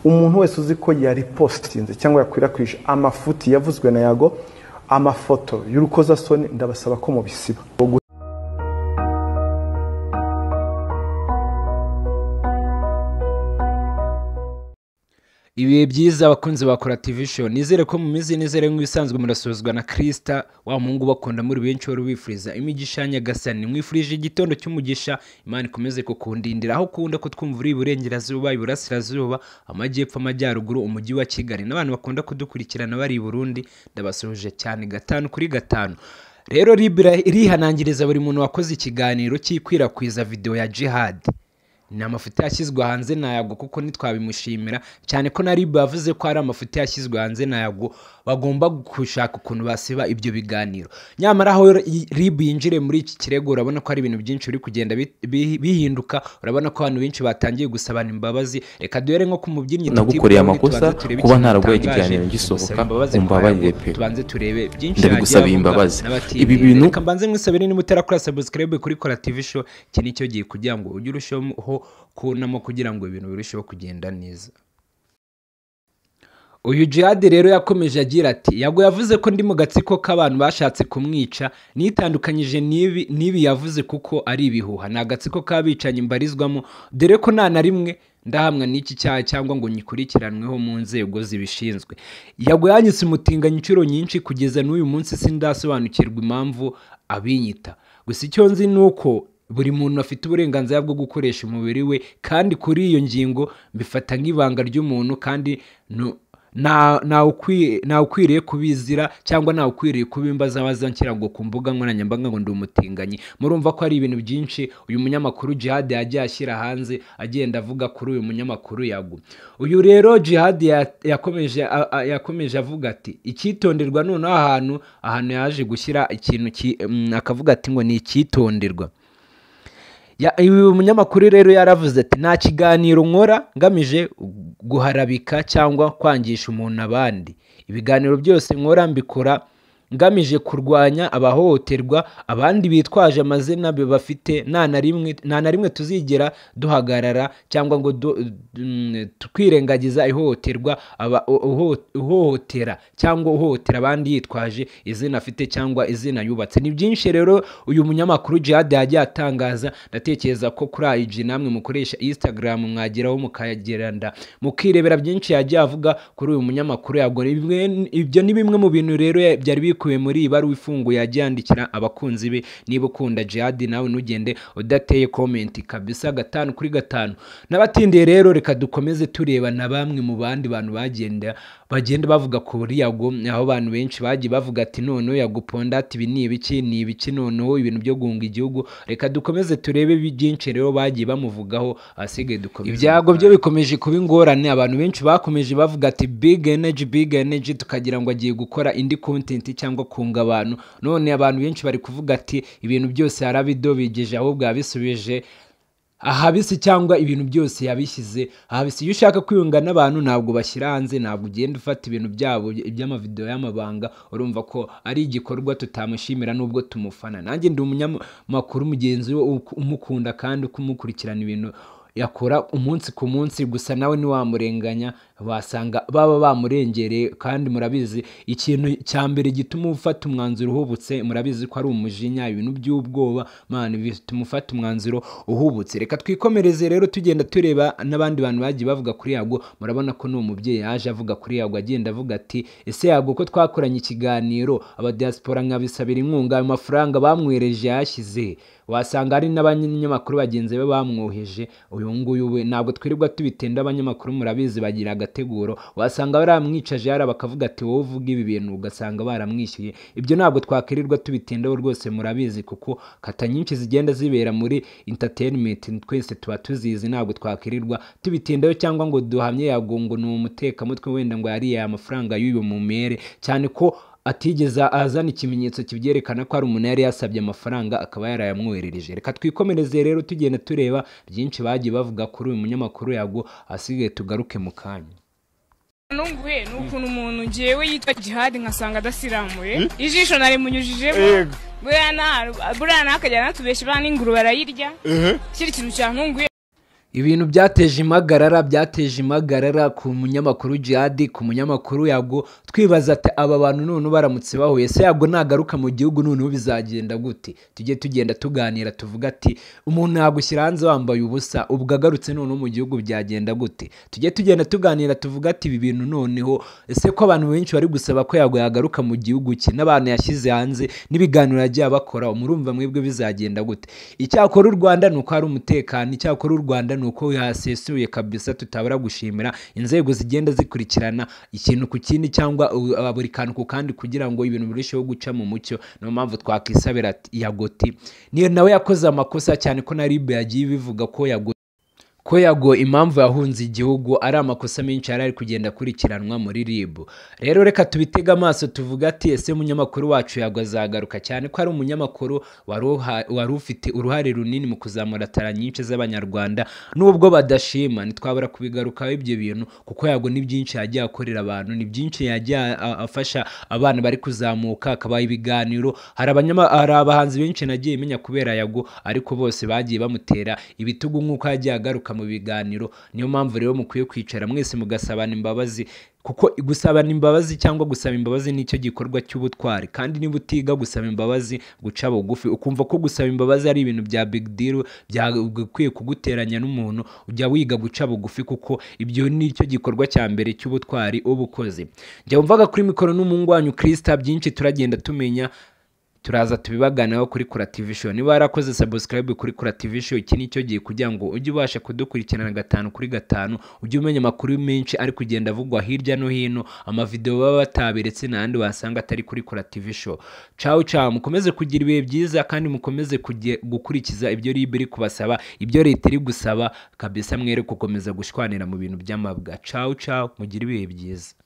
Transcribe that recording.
umuntu wese uzi ko yaripositinze cyangwa yakwirakwije amafuti yavuzwe na yago amafoto y'urukozasoni ndabasaba ko mubisiba ibihe byiza abakunzi ba kora television nizere ko mumize nizere nk'ibisanzwe murasozwa na kirisita wa muhungu bakunda muri benshi wari ubifuriza imigisha ya nyagasani mwifurije igitondo cy'umugisha imana ikomeze kukundindira aho ukunda kutwumva uri iburengerazuba iburasirazuba amajyepfo amajyaruguru umujyi wa kigali n'abantu bakunda kudukurikirana bari i burundi ndabasuhuje cyane gatanu kuri gatanu rero ribu irihanangiriza buri muntu wakoze ikiganiro cyikwirakwiza videwo ya jihad ni amafoto yashyizwe hanze na yago kuko ntitwabimushimira cyane ko na rib yavuze ko hari amafoto yashyizwe hanze na yago bagomba gushaka ukuntu basiba ibyo biganiro nyamara aho rib yinjire muri iki kirego urabona ko hari ibintu byinshi biri kugenda bi- bi- bihinduka urabona ko abantu benshi batangiye gusabana imbabazi reka duhere nko ku mubyinnyi Nagukoreye Tuti, amakosa tubanze turebe kuba ikintu ntaraguhaye gitangaje. ikiganiro ngisohoka, Gusaba imbabazi kwa umbabarire Yago. pe. tubanze turebe byinshi Ndabigusaba yagiye avuga imbabazi. n'abatinyi. Ibi bintu- Reka mbanze nkwisabire niba utarakora subscribe kuri kora tv show iki ni cyo gihe kugira ngo ujye urushaho kunamo kugira ngo ibintu birusheho kugenda neza uyu jihadi rero yakomeje agira ati yago yavuze ko ndi mu gatsiko k'abantu bashatse kumwica nitandukanyije n'ibi n'ibi yavuze kuko ari ibihuha ni agatsiko k'abicanyi mbarizwamo dore ko nta na rimwe ndahamwa n'iki cyaha cyangwa ngo nyikurikiranweho mu nzego zibishinzwe yago yanyise umutinganyi inshuro nyinshi kugeza n'uyu munsi sindasobanukirwa impamvu abinyita gusa icyo nzi ni uko buri muntu afite uburenganzira bwo gukoresha umubiri we kandi kuri iyo ngingo mbifata nk'ibanga ry'umuntu kandi nu- nta- ntawe ukwi- ntawe ukwiriye kubizira cyangwa ntawe ukwiriye kubimbaza abazanshyira ngo ku mbuga nkoranyambaga ngo ndi umutinganyi murumva ko hari ibintu byinshi uyu munyamakuru jihad yagiye ashyira hanze agenda avuga kuri uyu munyamakuru yagu uyu rero jihad ya- yakomeje a- a- yakomeje avuga ati icyitonderwa noneho ahantu ahantu yaje gushyira ikintu ki- mm, akavuga ati ngo ni icyitonderwa Ya- uyu munyamakuru rero yaravuze ati nta kiganiro nkora ngamije guharabika cyangwa kwangisha umuntu abandi ibiganiro byose nkora mbikora ngamije kurwanya abahohoterwa abandi bitwaje amazina be bafite nta na rimwe nta na rimwe tuzigera duhagarara cyangwa ngo du- mm, twirengagiza ihohoterwa aba- uho- uhohotera cyangwa uhohotera abandi yitwaje izina afite cyangwa izina yubatse ni byinshi rero uyu munyamakuru jihad yagiye atangaza ndatekereza ko kuri IG namwe mukoresha instagram mwageraho mukageranda mukirebera byinshi yagiye avuga kuri uyu munyamakuru yagora ibyo ni bimwe mu bintu rero ya- byari bikubiye muri iyi baruwa ifunguye yagiye yandikira abakunzi be niba ukunda jihad nawe ntugende udateye komenti kabisa gatanu kuri gatanu n'abatindiye rero reka dukomeze tureba na bamwe mu bandi bantu bagenda bagenda bavuga kuri yago aho abantu benshi bagiye bavuga ati noneho yaguponda ati ibi ni ibiki ni ibiki noneho ibintu byo guhunga igihugu reka dukomeze turebe bi- byinshi rero bagiye bamuvugaho ahasigaye dukomeze ibyago byo bikomeje kuba ingorane abantu benshi bakomeje bavuga ati big energy big energy tukagira ngo agiye gukora indi content cyangwa kunga abantu none abantu benshi bari kuvuga ati ibintu byose yarabidobigeje ahubwo yabisubije ahabisi cyangwa ibintu byose yabishyize ahabisi iyo ushaka kwiyunga n'abantu ntabwo bashyira hanze ntabwo ugenda ufata ibintu byabo iby'amavideo y'amabanga urumva ko ari igikorwa tutamushimira nubwo tumufana nanjye ndi umunyamakuru mugenzi we u- umukunda kandi kumukurikirana ibintu yakora umunsi ku munsi gusa nawe ntiwamurenganya wasanga baba bamurengereye kandi murabizi ikintu cya mbere gituma ufata umwanzuro uhubutse murabizi ko ari umujinya ibintu by'ubwoba man bituma ufata umwanzuro uhubutse reka twikomereze rero tugenda tureba n'abandi bantu bagiye bavuga kuri yago murabona ko n'uwo mubyeyi yaje avuga kuri yago agenda avuga ati ese yago ko twakoranye ikiganiro abadiaspora nkabisabira inkunga ayo mafaranga bamwereje yashyize wasanga hari n'abanyamakuru bagenzi be bamwoheje uyu nguyu we ntabwo twirirwa tubitinda abanyamakuru murabizi bagira agateguro wasanga baramwicaje yari bakavuga ati wowe uvuga ibi bintu ugasanga baramwishyuye ibyo ntabwo twakwirirwa tubitindaho rwose murabizi kuko kata nyinshi zigenda zibera muri entertainment twese tuba tuzizi ntabwo twakwirirwa tubitindaho cyangwa ngo duhamye yagongo ni umutekamutwe wenda ngo yariye aya mafaranga y'uyu mumere cyane ko atigeze azana ikimenyetso kibyerekana ko hari umuntu yari yasabye amafaranga akaba yarayamwoherereje reka twikomereze rero tugenda tureba byinshi bagiye bavuga kuri uyu munyamakuru yago asigaye tugaruke mu kanya nunguwe ni ukuntu umuntu ngewe yitwa jihadi nkasanga adasiramuye ijisho narimunyujijemo Yego. buriya nta- buriya ntakajya anatubeshya buriya n'inguru barayirya kiri kintu cyantunguye ibintu byateje impagarara byateje impagarara ku munyamakuru jihadi ku munyamakuru yago twibaza ati aba bantu noneho baramutse bahuye se yago nagaruka mu gihugu noneho bizagenda gute tujye tugenda tuganira tuvuga ati umuntu yagushyira hanze wambaye ubusa ubwo agarutse noneho mu gihugu byagenda gute tujye tugenda tuganira tuvuga ati ibi bintu noneho ese ko abantu benshi bari gusaba ko yago yagaruka mu gihugu cye n'abantu yashyize hanze n'ibiganiro yagiye abakora murumva mwebwe bizagenda gute icyakora u rwanda ni uko hari umutekano icyakora u rwanda ni uko yasesuye kabisa tutabura gushimira inzego zigenda zikurikirana ikintu ku kindi cyangwa uh, buri kantu ku kandi kugira ngo ibintu birusheho guca mu mucyo niyo mpamvu twakisabira ati yagoti niyo nawe yakoze amakosa cyane ko na rib yagiye ibivuga ko yagoti ko yago impamvu yahunze igihugu ari amakosa menshi yari ari kugenda akurikiranwa muri rib rero reka tubitege amaso tuvuga ati ese umunyamakuru wacu yago azagaruka cyane ko ari umunyamakuru wari uha- wari ufite uruhare runini mu kuzamura tara nyinshi z'abanyarwanda nubwo badashima ntitwabura kubigarukaho ibyo bintu kuko yago ni byinshi yagiye akorera abantu ni byinshi yagiye a- a- afasha abana bari kuzamuka akabaha ibiganiro hari abanyama- hari abahanzi benshi nagiye menya kubera yago ariko bose bagiye bamutera ibitugu nk'uko yagiye agaruka mu biganiro niyo mpamvu rero mukwiye kwicara mwese mugasabana imbabazi kuko gusabana imbabazi cyangwa gusaba imbabazi nicyo gikorwa cy'ubutwari kandi niba utiga gusaba imbabazi guca bugufi ukumva ko gusaba imbabazi ari ibintu bya big deal byagakwiye kuguteranya n'umuntu ujya wiga guca bugufi kuko ibyo nicyo gikorwa cya mbere cy'ubutwari uba ukoze njya wumvaga kuri mikoro n'umuhungu wanyu kirisita byinshi turagenda tumenya turaza tubibaganiraho kuri kura TV show niba warakoze subscribe kuri kura TV show iki nicyo gihe kugira ngo ujye ubasha kudukurikirana gatanu kuri gatanu ujye umenya amakuru menshi ari kugenda avugwa hirya no hino amavideo baba bataberetse n'ahandi wasanga atari kuri kura TV show ciao ciao mukomeze kugira ibihe byiza kandi mukomeze kuge- gukurikiza ibyo RIB iri kubasaba ibyo leta iri gusaba kabisa mwere gukomeza gushwanira mu bintu by'amabwa ciao ciao mugire ibihe byiza